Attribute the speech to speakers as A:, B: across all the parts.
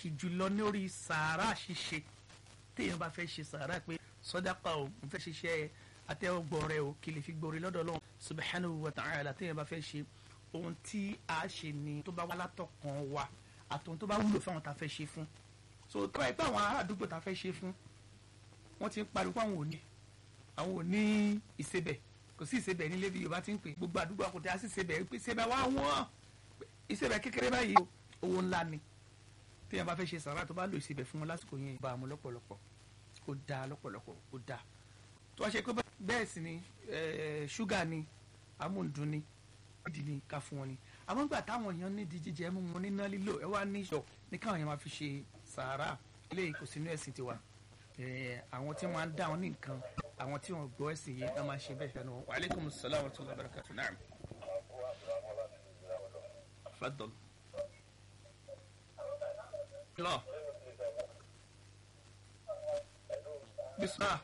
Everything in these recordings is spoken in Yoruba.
A: pàtàkì jùlọ lórí sàárà ṣíṣe téèyàn bá fẹ́ ṣe sàárà pé sọ́dápà o mo fẹ́ ṣiṣẹ́ àtẹ́wọ́gbọ̀ rẹ o kí lè fi gbòòrè lọ́dọ̀ Ọlọ́run subhanahu wa ta'ala téèyàn bá fẹ́ ṣe ohun tí a ṣe ni tó bá wá látọkàn wa àtòhun tó bá wúlò fáwọn tá a fẹ́ ṣe fún so tó bá yẹ pé àwọn ará àdúgbò tá a fẹ́ ṣe fún wọ́n ti ń pariwo àwọn òní àwọn òní ìsebẹ̀ kò sí ìsebẹ̀ nílé bí Yorùbá ti ń pè gbogbo àdúgbò àkùtẹ́ á sì ìsebẹ̀ pé ìsebẹ̀ wá wọ́n ìsebẹ̀ kékeré báyìí owó ńlá ni téèyàn bá fẹ́ ṣe sàrà tó bá lò ìsebẹ̀ fún wọn lásìkò yẹn bá a mú lọ́pọ̀lọpọ̀ ó dáa lọ́pọ̀lọpọ̀ ó dáa tó wá ṣe pé bẹ́ẹ̀ sì ni ṣúgà ni amúndùn ni ìdí ni ká fún wọn ni àmọ́ gbà táwọn èèyàn nídìí jíjẹ mú wọn níná lílò ẹ wá ní ìṣọ̀ ní káwọn èèyàn máa fi ṣe sàárà eléyìí kò sínú ẹ̀sìn tiwa àwọn tí wọ́n á dá wọn ní nǹkan àwọn tí wọ́n gbọ́ ẹ̀sìn yìí wọ́n máa ṣe bẹ́ẹ̀ fẹ́nu wa aleykum salaam wa rahmatulahi wa barakatuh naam. fadol. lọ. bisimilah.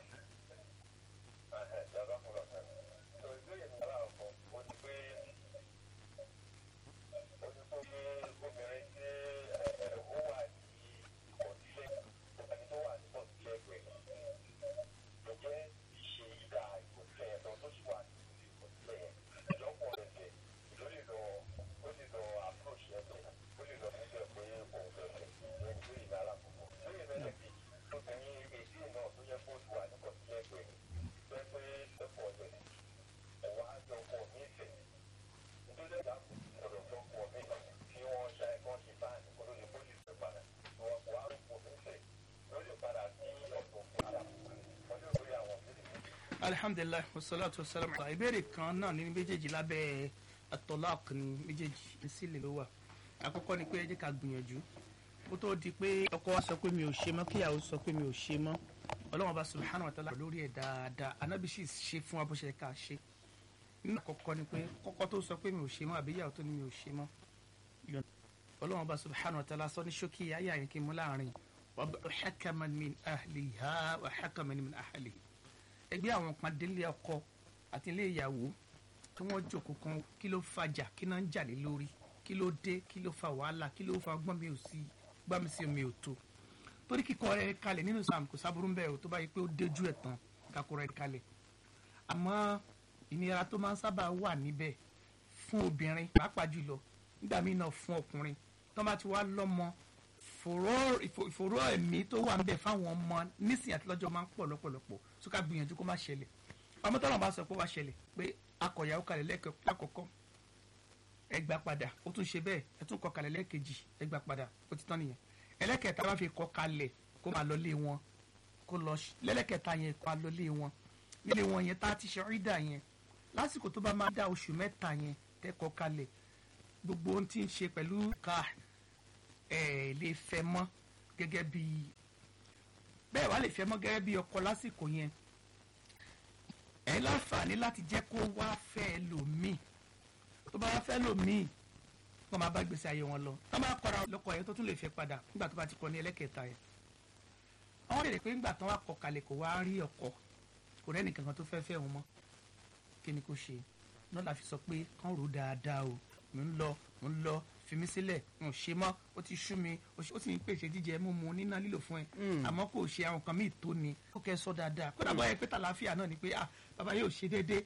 A: alhamdulilayi wasalaatu wasalaamu ala ìbéèrè kan náà ní méjèèjì lábẹ́ atọ́lák ní méjèèjì sílẹ̀ ló wà àkọ́kọ́ ni pé ẹ jẹ́ ká gbìyànjú kó tó di pé ọkọ wa sọ pé mi ò ṣe mọ́ kíyàwó sọ pé mi ò ṣe mọ́ ọlọ́wọ́n bá subhanahu wa ta'ala lórí ẹ̀ dáadáa anábì sì ṣe fún wa bó ṣe ká ṣe nínú àkọ́kọ́ ni pé kọ́kọ́ tó sọ pé mi ò ṣe mọ́ àbí ìyàwó tó ní mi ò ṣe mọ́ ọlọ́wọ́n bá subhanahu wa ta'ala sọ ní ṣókí ayé àyìnkí mú láàrin wa hakaman min ahliha wa hakaman min ahlihi ẹgbẹ́ àwọn kan délé ọkọ àti ilé ìyàwó tí wọ́n jókòó kan kí ló fàjà kí náà ń jà lé lórí kí ló dé kí ló fa wàhálà kí ló fa gbọ́n mi ò sí gbọ́n mi sí omi ò tó torí kíkọ rẹ kalẹ̀ nínú Islam kò sábúrú ń bẹ̀ ò tó bá yẹ pé ó déjú ẹ̀ tán kakọ rẹ kalẹ̀ àmọ́ ìnira tó máa ń sábà wà níbẹ̀ fún obìnrin pàápàá jùlọ nígbà míì náà fún ọkùnrin tó bá ti wá lọ́mọ ìfòró ẹ̀mí tó wà ń bẹ̀ fáwọn ọmọ nísìnyí àti lọ́jọ́ máa ń pọ̀ lọ́pọ̀lọpọ̀ tó ká gbìyànjú kó má ṣẹlẹ̀ ọmọ tọ́lọ̀ bá sọ pé wá ṣẹlẹ̀ pé akọ̀yàwó kalẹ̀ lákọ̀ọ́kọ́ ẹ gbà padà ó tún ṣe bẹ́ẹ̀ ẹ tún kọ kalẹ̀ lẹ́ẹ̀kejì ẹ gbà padà ó ti tán nìyẹn ẹlẹ́kẹ̀ẹ́ta bá fi kọ kalẹ̀ kó máa lọ lé wọn kó lọ lẹ́lẹ́kẹ̀ẹ́ta yẹn kó máa lọ lé wọn nílé wọn yẹn tá a ti ṣe rídà yẹn lásìkò tó bá máa dá oṣù mẹ́ta yẹn tẹ́kọ̀ kalẹ̀ gbogbo ohun tí ń ṣe pẹ̀lú ká ẹ̀ lè fẹ́ mọ́ gẹ́gẹ́ bí bẹ́ẹ̀ wá lè fẹ́ mọ́ gẹ́gẹ́ bí ọkọ lásìkò yẹn ẹ láǹfààní láti jẹ́ kó wá fẹ́ lòmíì tó bá wá fẹ́ lòmíì wọ́n máa bá gbèsè ayé wọn lọ tó bá kọ́ra lọ́kọ yẹn tó tún lè fẹ́ padà nígbà tó bá ti kọ́ ní ẹlẹ́kẹta yẹn àwọn lè rè pé nígbà tó wá kọ kalẹ̀ kó wá rí ọkọ kò rẹ́nì kankan tó fẹ́ fẹ́ wọn mọ́ kí ni kò ṣe náà la fi sọ pé kán rò dáadáa o mò ń lọ mò ń lọ fi mí sílẹ̀ n ò ṣe mọ́ ó ti sú mi ó sì ń pèsè jíjẹ mímu níná lílò fún ẹ àmọ́ kò ṣe àwọn kan míì tó ni ó kẹ́ sọ dáadáa kódà bọ́ ẹ pé tàlàáfíà náà ni pé ah bàbá yóò ṣe déédéé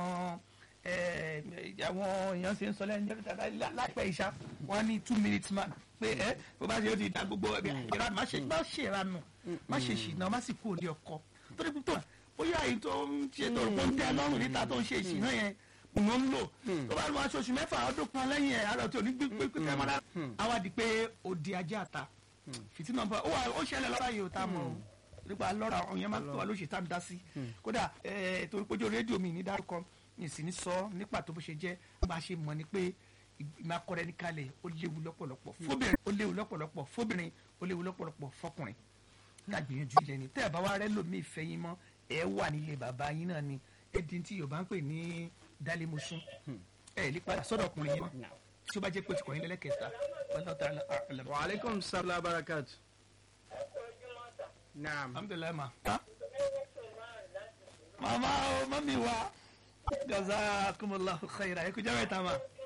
A: àwọn èèyàn ṣe ń sọ lẹ́yìn láìpẹ́ ìṣá wọ́n ní two minutes man pé ẹ bó bá ṣe ó ti da gbogbo ìranù má ṣe má ṣe ìranù má ṣe ṣìnà má sì kú òní ọkọ torí pípọ̀ bóyá èyí tó ń ṣe tó ń tẹ́ lọ́rùn níta tó ń ṣe ìṣìnà yẹn òun ń lò tó bá lọ aṣoṣù mẹ́fà ọdún kan lẹ́yìn ẹ̀ àrò tí ò ní gbé pé mọ́ra àwa di pé òdi ajé àta fìtínà bá ó ṣẹlẹ̀ lọ́ra yìí ò tá a mọ̀ nípa lọ́ra ọ̀hún yẹn máa tó wa lóṣù tá a ń dá sí kódà torí pójú rédíò mi ní dárúkọ ìsìn ní sọ nípa tó bó ṣe jẹ́ bá a ṣe mọ̀ ni pé ìmákọrẹ́ ní kalẹ̀ ó léwu lọ́pọ̀lọpọ̀ fóbìnrin ó léwu lọ́pọ̀lọpọ̀ fóbìnrin ó léwu lọ́pọ̀lọpọ̀ fọkùnrin ká gbìyànjú ilẹ̀ ni tẹ́ ẹ̀ bá wá rẹ́ lómi ìfẹ́ yín mọ́ ẹ wà nílé bàbá yín náà ni ẹdín tí Yorùbá ń pè ní dálẹ́mọ̀sún ẹ lè padà sọ́dọ̀ ọkùnrin yẹn mọ́ tí ó bá jẹ́ pé ti kọ̀yìn lẹ́lẹ́kẹta
B: wa aleykum salaam barakat. naam.
A: alhamdulilayi ma. mama o mami wa jazakumullahu khaira ẹ kú jẹ́ mẹ́ta ma.